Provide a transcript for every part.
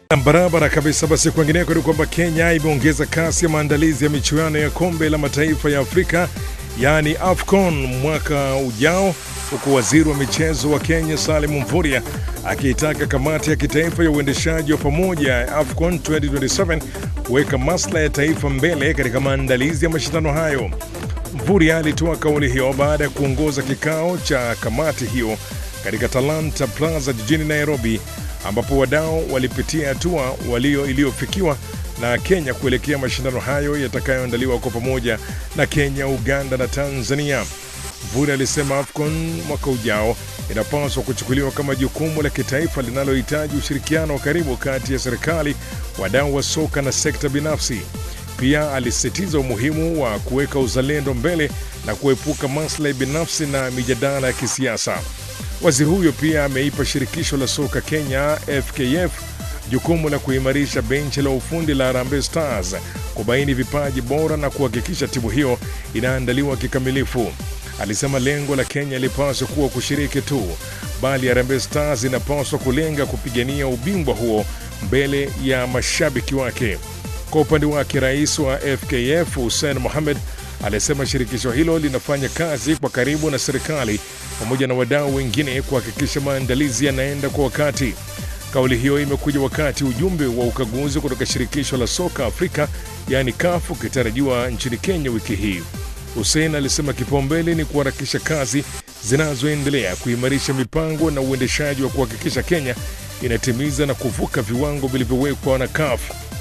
Barabara kabisa. Basi kwingineko ni kwamba Kenya imeongeza kasi ya maandalizi ya michuano ya kombe la mataifa ya Afrika yaani AFCON mwaka ujao, huku waziri wa michezo wa Kenya Salim Mvurya akiitaka kamati ya kitaifa ya uendeshaji wa pamoja ya AFCON 2027 kuweka maslahi ya taifa mbele katika maandalizi ya mashindano hayo. Mvurya alitoa kauli hiyo baada ya kuongoza kikao cha kamati hiyo katika Talanta Plaza jijini Nairobi ambapo wadau walipitia hatua walio iliyofikiwa na Kenya kuelekea mashindano hayo yatakayoandaliwa kwa pamoja na Kenya, Uganda na Tanzania. Mvurya alisema AFCON mwaka ujao inapaswa kuchukuliwa kama jukumu la kitaifa linalohitaji ushirikiano wa karibu kati ya serikali, wadau wa soka na sekta binafsi. Pia alisisitiza umuhimu wa kuweka uzalendo mbele na kuepuka maslahi binafsi na mijadala ya kisiasa. Waziri huyo pia ameipa shirikisho la soka Kenya FKF jukumu la kuimarisha benchi la ufundi la Harambee Stars, kubaini vipaji bora na kuhakikisha timu hiyo inaandaliwa kikamilifu. Alisema lengo la Kenya lipaswa kuwa kushiriki tu, bali Harambee Stars inapaswa kulenga kupigania ubingwa huo mbele ya mashabiki wake. Kwa upande wake, rais wa FKF Hussein Mohamed alisema shirikisho hilo linafanya kazi kwa karibu na serikali pamoja na wadau wengine kuhakikisha maandalizi yanaenda kwa wakati. Kauli hiyo imekuja wakati ujumbe wa ukaguzi kutoka shirikisho la soka Afrika yaani CAF ukitarajiwa nchini Kenya wiki hii. Hussein alisema kipaumbele ni kuharakisha kazi zinazoendelea kuimarisha mipango na uendeshaji wa kuhakikisha Kenya inatimiza na kuvuka viwango vilivyowekwa na CAF.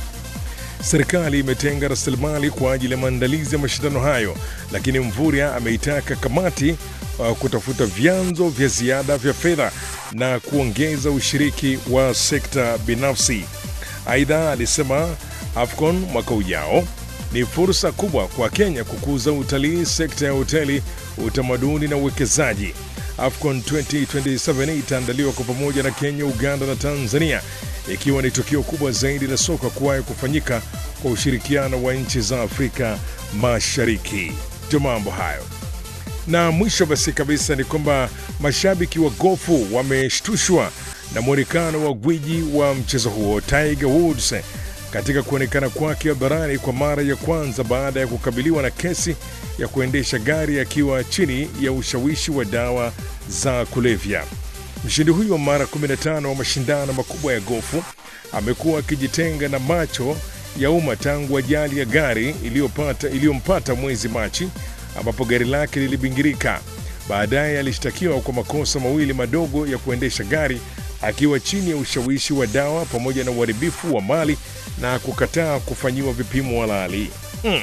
Serikali imetenga rasilimali kwa ajili ya maandalizi ya mashindano hayo, lakini Mvurya ameitaka kamati uh, kutafuta vyanzo vya ziada vya fedha na kuongeza ushiriki wa sekta binafsi. Aidha, alisema AFCON mwaka ujao ni fursa kubwa kwa Kenya kukuza utalii, sekta ya hoteli, utamaduni na uwekezaji. AFCON 2027 itaandaliwa kwa pamoja na Kenya, Uganda na Tanzania, ikiwa ni tukio kubwa zaidi la soka kuwahi kufanyika kwa ushirikiano wa nchi za Afrika Mashariki. Ndio mambo hayo. Na mwisho basi kabisa ni kwamba mashabiki wa gofu wameshtushwa na mwonekano wa gwiji wa mchezo huo Tiger Woods katika kuonekana kwake barani kwa mara ya kwanza baada ya kukabiliwa na kesi ya kuendesha gari akiwa chini ya ushawishi wa dawa za kulevya. Mshindi huyu wa mara 15 wa mashindano makubwa ya gofu amekuwa akijitenga na macho ya umma tangu ajali ya gari iliyopata iliyompata mwezi Machi ambapo gari lake lilibingirika. Baadaye alishtakiwa kwa makosa mawili madogo ya kuendesha gari akiwa chini ya ushawishi wa dawa pamoja na uharibifu wa mali na kukataa kufanyiwa vipimo halali. Hmm.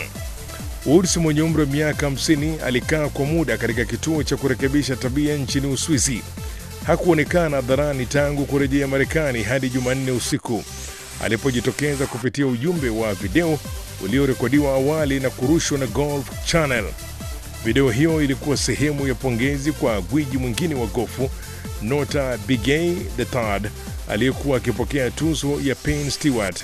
Woods mwenye umri wa miaka 50 alikaa kwa muda katika kituo cha kurekebisha tabia nchini Uswizi. Hakuonekana hadharani tangu kurejea Marekani hadi Jumanne usiku alipojitokeza kupitia ujumbe wa video uliorekodiwa awali na kurushwa na Golf Channel. Video hiyo ilikuwa sehemu ya pongezi kwa gwiji mwingine wa gofu Nota Bigay III aliyekuwa akipokea tuzo ya Penn Stewart.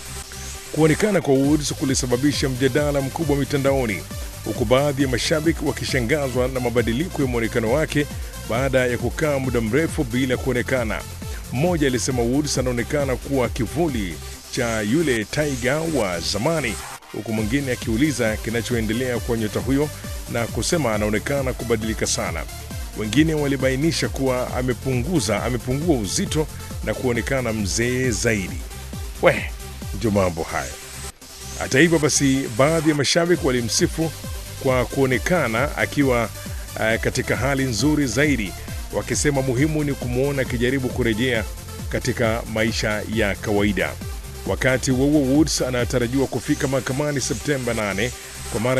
Kuonekana kwa Woods kulisababisha mjadala mkubwa mitandaoni, huku baadhi ya mashabiki wakishangazwa na mabadiliko ya mwonekano wake baada ya kukaa muda mrefu bila kuonekana. Mmoja alisema Woods anaonekana kuwa kivuli cha yule Tiger wa zamani, huku mwingine akiuliza kinachoendelea kwa nyota huyo na kusema anaonekana kubadilika sana. Wengine walibainisha kuwa amepunguza amepungua uzito na kuonekana mzee zaidi. We, ndio mambo hayo. Hata hivyo basi, baadhi ya mashabiki walimsifu kwa kuonekana akiwa uh, katika hali nzuri zaidi, wakisema muhimu ni kumwona akijaribu kurejea katika maisha ya kawaida. Wakati huo huo, Woods anatarajiwa kufika mahakamani Septemba 8 kwa mara